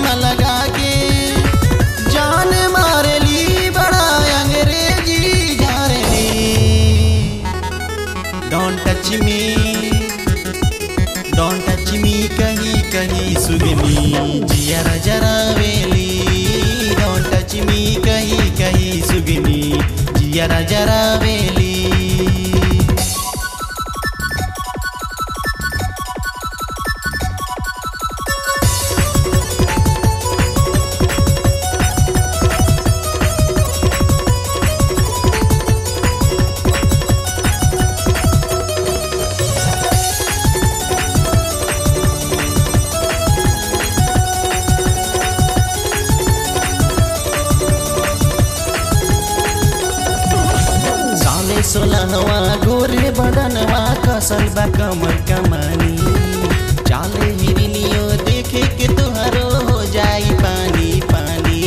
चश्मा लगा के जान मारेली बड़ा अंग्रेजी झारेली don't touch me don't touch me कहीं कहीं सुगनी जियरा जरा वेली डोंट टच मी कहीं कहीं सुगनी जियरा जरा वेली साले सोलहवा गोरे बदनवा कसल बा कमर कमानी चाले हिरनियो देखे के तुहरो हो जाई पानी पानी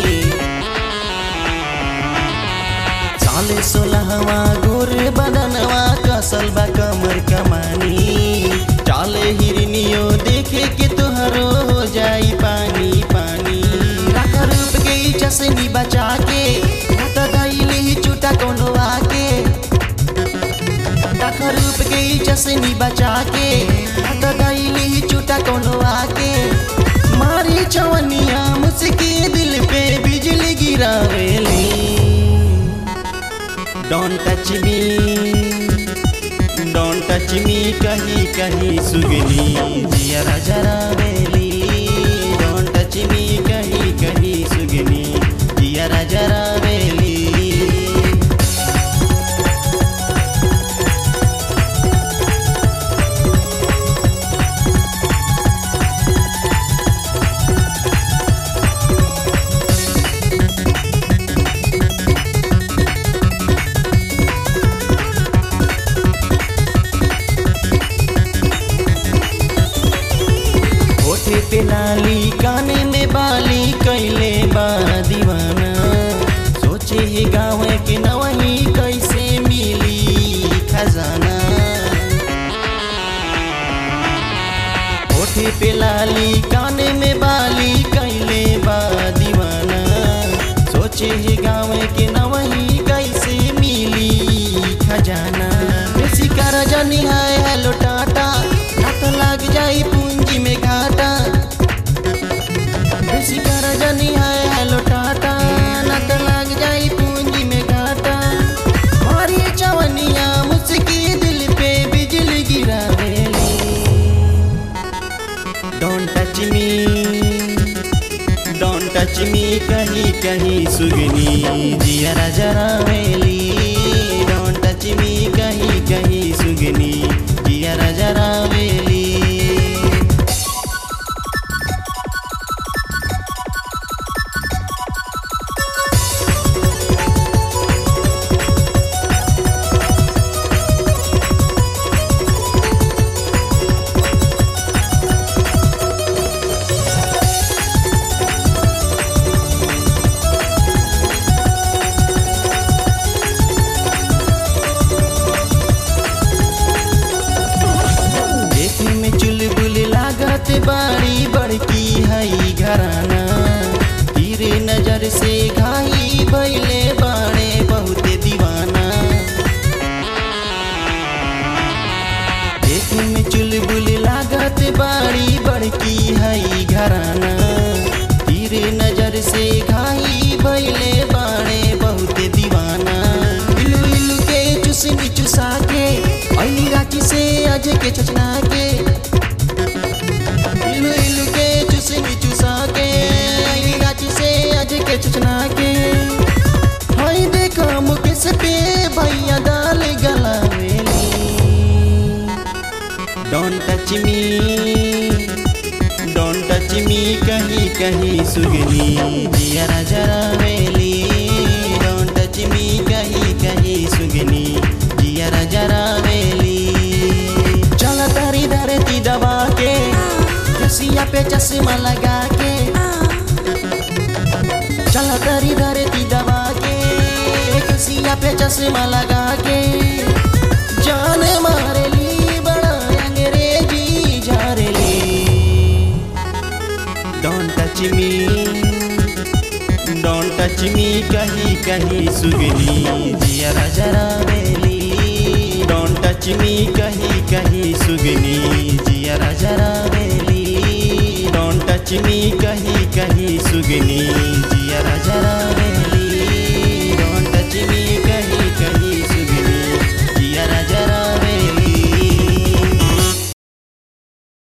साले सोलहवा गोरे बदनवा कसल बा कमर कमानी चाले हिरनियो देखे के तुहरो हो जाई पानी पानी रख रूप के ई चसनी बचा के त दैली चूटा कोनो आके रख रूप के ई चसनी बचा के त दैली चूटा कोनो आके मारी चवनिया मुझके दिल पे बिजली गिरावेली don't touch me don't touch me कहीं कहीं सुगनी जियरा जरा वेली डोंट टच मी कहीं कहीं सुगनी जियरा जरा वेली होठे पे लाली काने में बाली कैले बा दीवाना सोचे ही गाँव के नवही कैसे मिली खजाना होठे पे लाली काने में बाली कैले बा दीवाना सोचे ही गाँव के नवही कैसे मिली खजाना बेसी कर जानी है हेलो टाटा ना तो लग जाई पूंजी में घाटा बेसी कर जानी है हेलो टाटा ना तो लग जाई पूंजी में घाटा मारी चवनिया मुझकी दिल पे बिजली गिरावेली don't touch me don't touch me कहीं कहीं सुगनी जियरा जरा वेली डोंट टच मी कहीं कहीं सुगनी जियरा जरा वेली देखे में चुलबुल लागत बाड़ी बड़की हई घराना तीरे नजर से घाई भैले बाड़े बहुत दीवाना देखे में चुलबुल लागत बाड़ी बड़की हई घराना तीरे नजर से घाई भैले बाड़े बहुत दीवाना इलू इलू के चुसनी चुसा के अली रांची से आज के चचना के इलू इलू के चुसनी चुसा के अली रांची से आज के चचना के हाय देखा मुकेश पे भैया दाल गलावेली don't touch me don't touch me कहीं कहीं सुगनी जियरा जरा वेली डोंट टच मी कहीं कहीं सुगनी जियरा जरा वेली चल तारी धरती दबा के रसिया पे चश्मा लगा के चल तारी धरती दबा के रसिया पे चश्मा लगा के जान मारेली बड़ा अंग्रेजी झारेली don't touch touch me don't touch me कही कही सुगनी जियरा जरा बेली डोंट टच मी कही कही सुगनी जियरा जरा बेली डोंट टच मी कही कही सुगनी